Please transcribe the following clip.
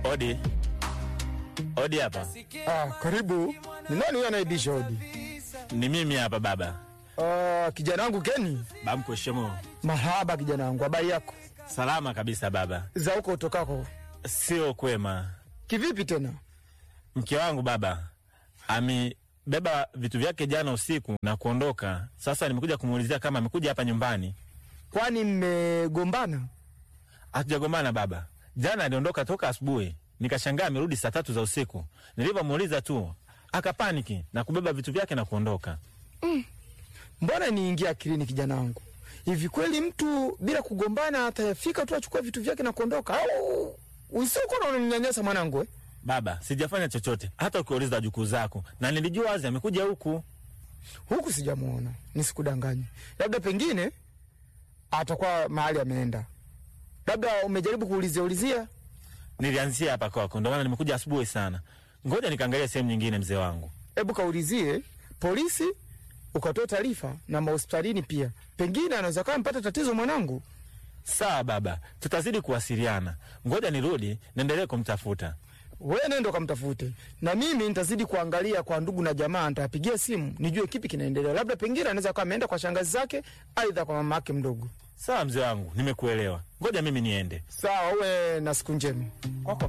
Odi, odi hapa. Ah, karibu. Ni nani huyo anaibisha hodi? Ni mimi hapa baba. Ah, kijana wangu Keni. Bamko shemo. Mahaba kijana wangu, habari yako? Salama kabisa baba. Za huko utokako. Sio kwema. Kivipi tena? Mke wangu baba amebeba vitu vyake jana usiku na kuondoka. Sasa nimekuja kumuulizia kama amekuja hapa nyumbani. Kwani mmegombana? Hatujagombana baba. Jana aliondoka toka asubuhi, nikashangaa amerudi saa tatu za usiku. Nilivyomuuliza tu akapaniki na kubeba vitu vyake na kuondoka. Mbona niingia akilini kijana wangu? Hivi kweli mtu bila kugombana atafika tu achukue vitu vyake na kuondoka au usiku na unanyanyasa mwanangu eh? Baba, sijafanya chochote, hata ukiuliza jukuu zako, na nilijua wazi amekuja huku. Huku sijamuona, nisikudanganye. Labda pengine atakuwa mahali ameenda. Labda umejaribu kuulizia ulizia? Nilianzia hapa kwako, ndio maana nimekuja asubuhi sana. Ngoja nikaangalia sehemu nyingine, mzee wangu. Hebu kaulizie polisi, ukatoa taarifa na mahospitalini pia, pengine anaweza kama mpata tatizo mwanangu. Sawa baba, tutazidi kuwasiliana. Ngoja nirudi niendelee kumtafuta. We nenda ukamtafute, na mimi nitazidi kuangalia kwa ndugu na jamaa, nitawapigia simu nijue kipi kinaendelea. Labda pengine anaweza kuwa ameenda kwa shangazi zake, aidha kwa mama yake mdogo. Sawa mzee wangu, nimekuelewa. Ngoja mimi niende. Sawa, uwe na siku njema. Kwako